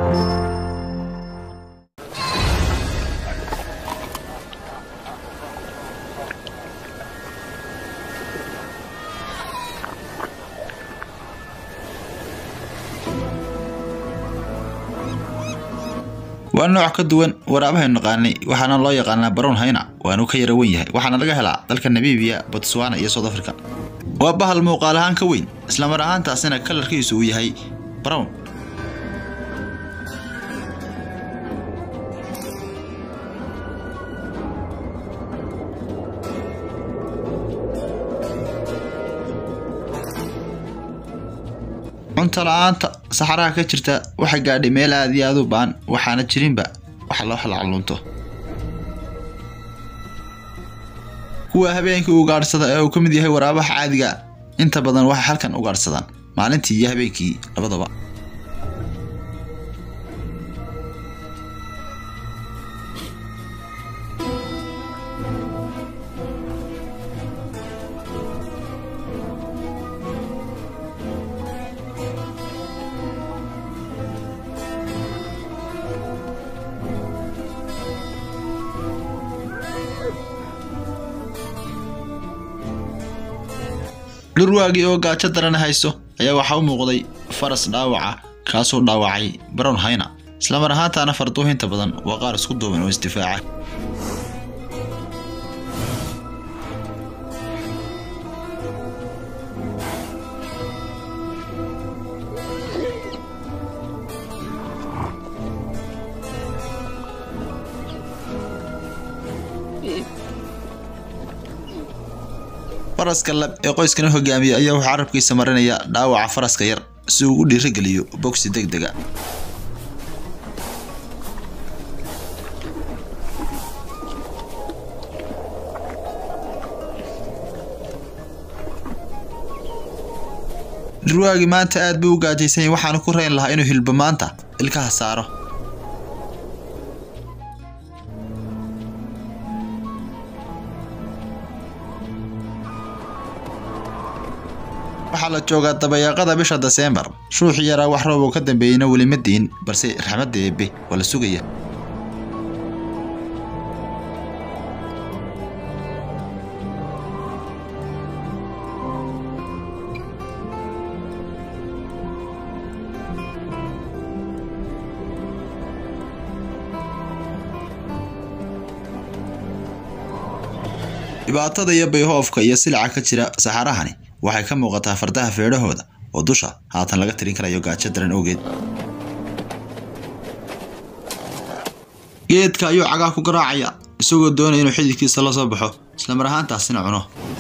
waa nooc ka duwan waraabahaaynu naqaanay waxaana loo yaqaanaa barown hayna waanu ka yara wen yahay waxaana laga helaa dalka namibiya botswana iyo south africa waa bahal muuqaal ahaan ka weyn islamar ahaantaasina kalarkiisu uu yahay brown cunto la-aanta saxaraha ka jirta waxay gaadhay meel aad iyo aad u baan waxaana jirinba wax loo halacalunto kuwa habeenkii ugaadhsada ee uu ka mid yahay waraabaha caadiga inta badan waxay halkan ugaadhsadaan maalintii iyo habeenkii labadaba dhurwaagii oo gaajo daran hayso ayaa waxaa u muuqday faras dhaawaca kaasoo dhaawacay brown hayna islamar ahaantaana farduuhinta badan waa qaar isku duuban oo isdifaaca faraska lab ee qoyskana hogaamiya ayaa wuxuu carabkiisa marinaya dhaawaca faraska yar si uu u dhiirageliyo bogsi deg dega dhurwaagii maanta aad buu u gaajaysan yahay waxaanu ku rayn lahaa inuu hilbo maanta ilkaha saaro waxaa la joogaa dabayaaqada bisha deseembar shuuxii yaraa wax roob oo ka dambeeyeyna weli ma diin balse raxmadda eebbe waa la sugaya dhibaatada iyo bayhoofka iyo silaca ka jira saxarahani waxay ka muuqataa fardaha feedhahooda oo dusha haatan laga tirin karayo gaajo daran awgeed geedka ayuu cagaa ku garaacaya isagoo doonaya inuu xididkiisa la soo baxo islamar ahaantaasina cuno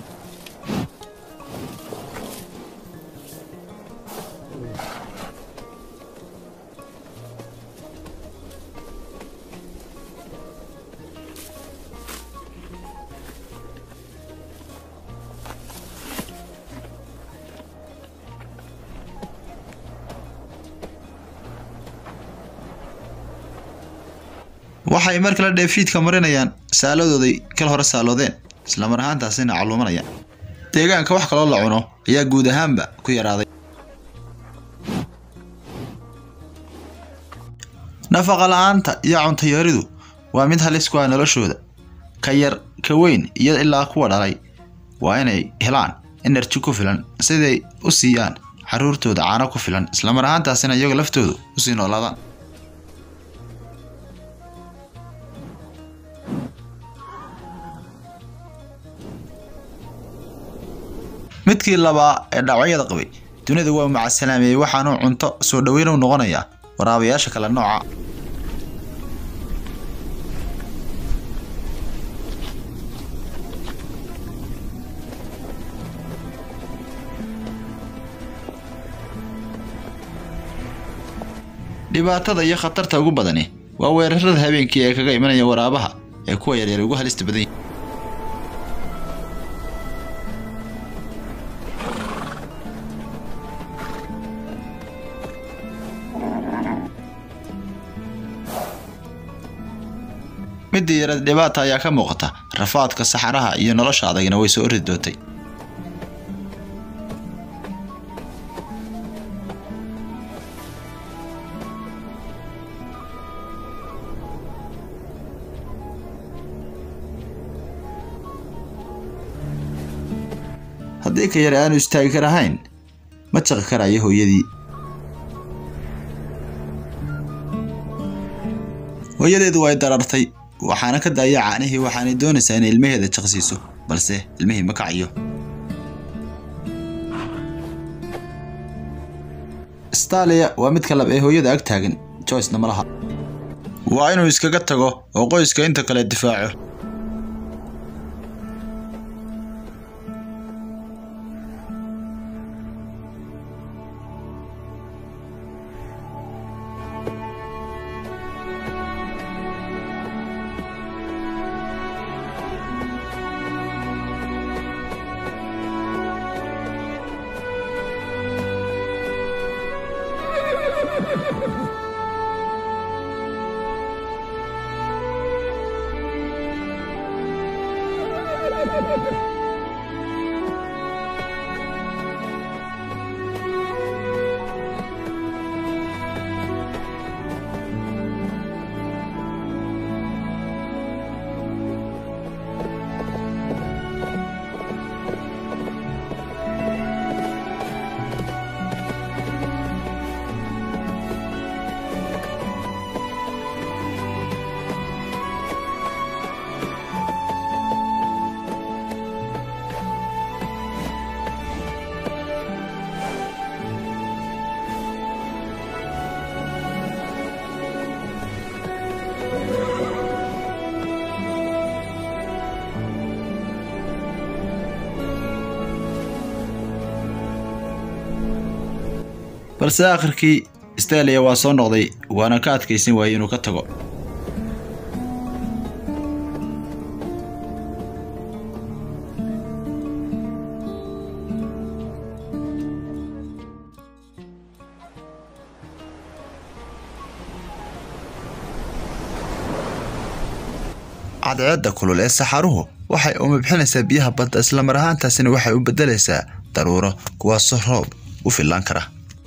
waxay mar kale dheefiidka marinayaan saaladooday kal hore saaloodeen islamar ahaantaasina calluumanayaan deegaanka wax kaloo la cuno ayaa guud ahaanba ku yaraaday nafaqa la-aanta iyo cuntayaridu waa mid halis ku ah noloshooda ka yar ka weyn iyo ilaa kuwa dhalay waa inay helaan enerji ku filan siday u siiyaan caruurtooda caano ku filan islamar ahaantaasina iyaga laftoodu usii noolaadaan midkii labaa ee dhaawacyada qabay dunida waa macasalaameeyey waxaanuu cunto soo dhoweyn u noqonayaa waraabayaasha kale nooca dhibaatada iyo khatarta ugu badani waa weerarada habeenkii ee kaga imanaya waraabaha ee kuwa yaryar ugu halista badan yihin midii yarad dhibaata ayaa ka muuqata rafaadka saxaraha iyo nolosha adagina way soo ordi doontay haddii ka yar aanu istaagi karahayn ma jaqi karayo hooyadii hooyadeedu way darartay waxaana ka daaya caanihii waxaanay doonaysaa inay ilmaheeda jaqsiiso balse ilmihii ma kacayo stalia waa mid kalab ee hooyada ag taagan joycena ma laha waa inuu iskaga tago oo qoyska inta kale difaaco balse aakhirkii stalia waa soo noqday waana ka adkaysan waayey inuu ka tago cadceedda kulul ee saxaruhu waxay umabxinaysaa biyaha badda islamar ahaantaasina waxay u beddelaysaa daruuro kuwaasoo roob u fillaan kara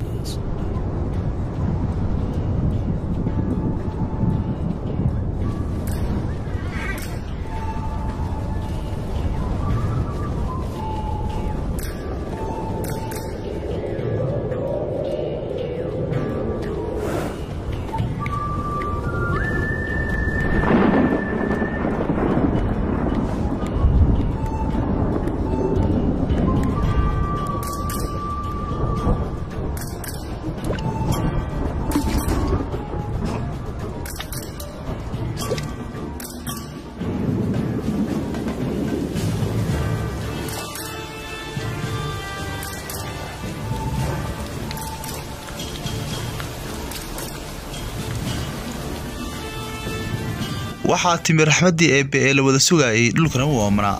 waxaa timi raxmaddii eebbe ee la wada sugaayay dhulkana u oomanaa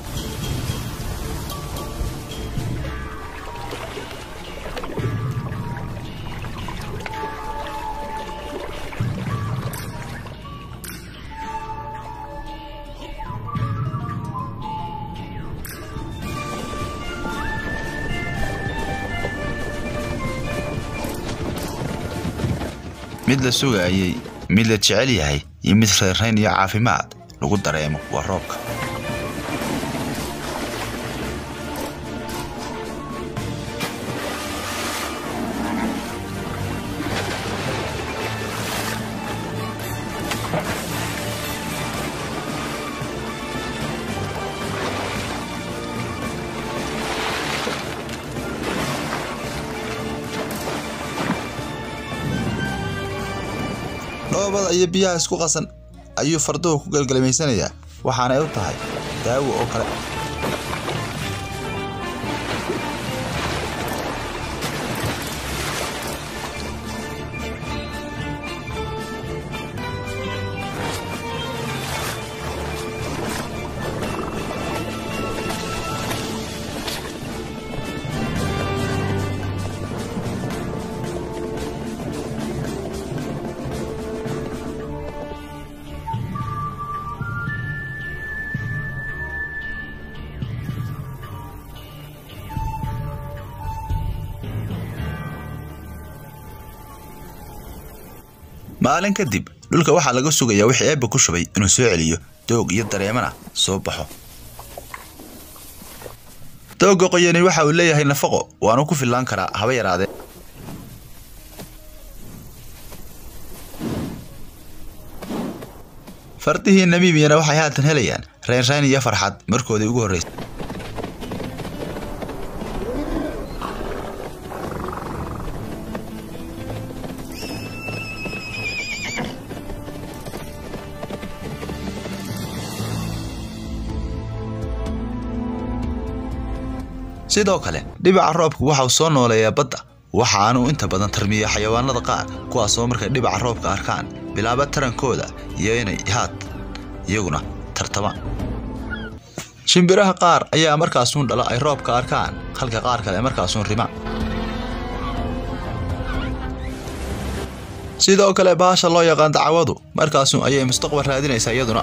mid la sugaayey mid la jecel yahay iyo mid reerrayn iyo caafimaad lagu dareemo waa roobka dhoobada iyo biyaha isku qasan ayuu farduhu ku galgalmaysanayaa waxaanay u tahay daawo oo kale maalin kadib dhulka waxaa laga sugayaa wixii eebba ku shubay inuu soo celiyo doog iyo dareemana soo baxo dooga qoyani waxa uu leeyahay nafaqo waanu ku fillaan karaa haba yaraadee fardihii namibiyana waxay haatan helayaan reynrayn iyo farxad markoodii ugu horreysay sidoo kale dhibaca roobku waxa uu soo nooleeyaa badda waxaanuu inta badan tarmiya xayawaanada qaar kuwaasoo markay dhibaca roobka arkaan bilaaba tarankooda iyo inay haad iyaguna tartamaan shimbiraha qaar ayaa markaasuun dhala ay roobka arkaan halka qaar kale markaasuun rimaan sidoo kale baasha loo yaqaan dacwadu markaasuun ayay mustaqbal raadinaysaa iyaduna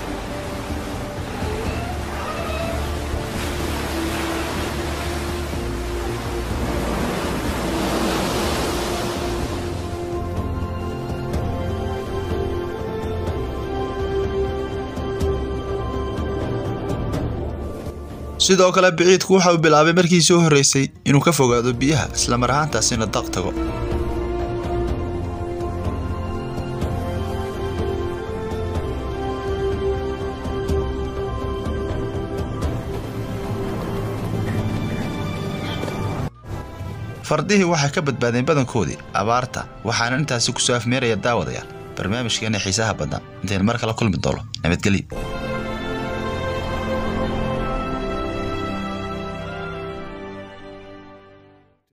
sidoo kale biciidku waxa uu bilaabay markii soo horreysay inuu ka fogaado biyaha isla mar ahaantaasina daq tago fardihii waxay ka badbaadeen badankoodii abaarta waxaana intaasi kusoo afmeeraya daawadayaal barnaamijkeena xiisaha badan intaynu mar kala kulmi doono nabadgelyo